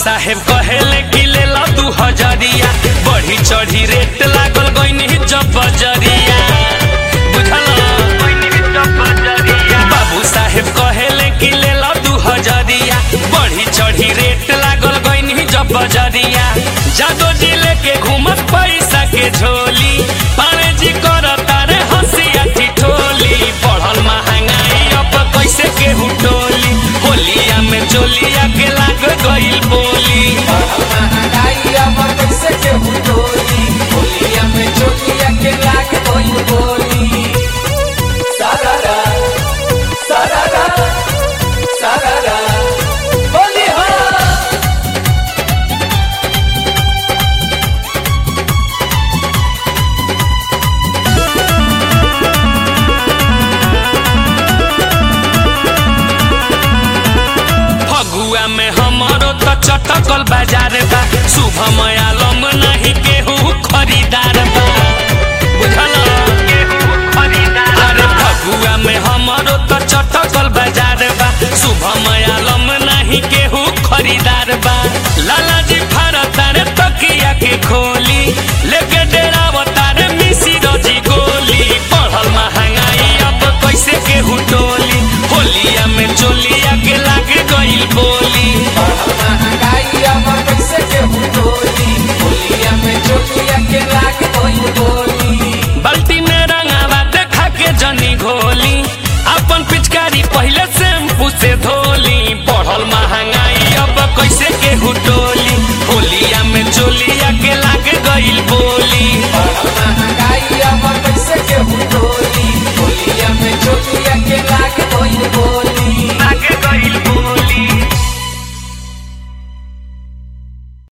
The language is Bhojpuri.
साहेब कहेले कि ले ला दू हजरिया बढ़ी चढ़ी रेट लागल गईनी जब बजरिया बुझल बाबू साहेब कहेले कि ले ला दू हजरिया बढ़ी चढ़ी रेट लागल गईनी जब बजरिया जादो जी लेके घूमत पैसा के झोली पाने जी कर तारे हंसिया ठिठोली बढ़ल महंगाई अब कैसे केहू टोली होलिया में चोलिया के लाग गईल बोली महंगाई अब कैसे केहू डोली होलिया में चोलिया के लाग गई बोली सारारा सारारा सारारा बोली हो फगुआ में हमारो तो चटकल बाजार बा शुभम आलम नहीं केहू खरीदार बा बुझल अरे फगुआ में हमारो तो चटकल बाजार बा शुभम आलम नहीं केहू खरीदार बा लाला जी फारतारे तकिया के खोली लेके डेरावतारे मिसी रजी गोली बढ़ल महंगाई अब कैसे केहू टोली होलिया में चोलिया के लागे गईल बोली महंगाई अब कैसे केहू डोली होलिया में चोलिया के लाग गई बोली बाल्टी में रंगावा देखा के जनी घोली अपन पिचकारी पहले शैम्पू से धो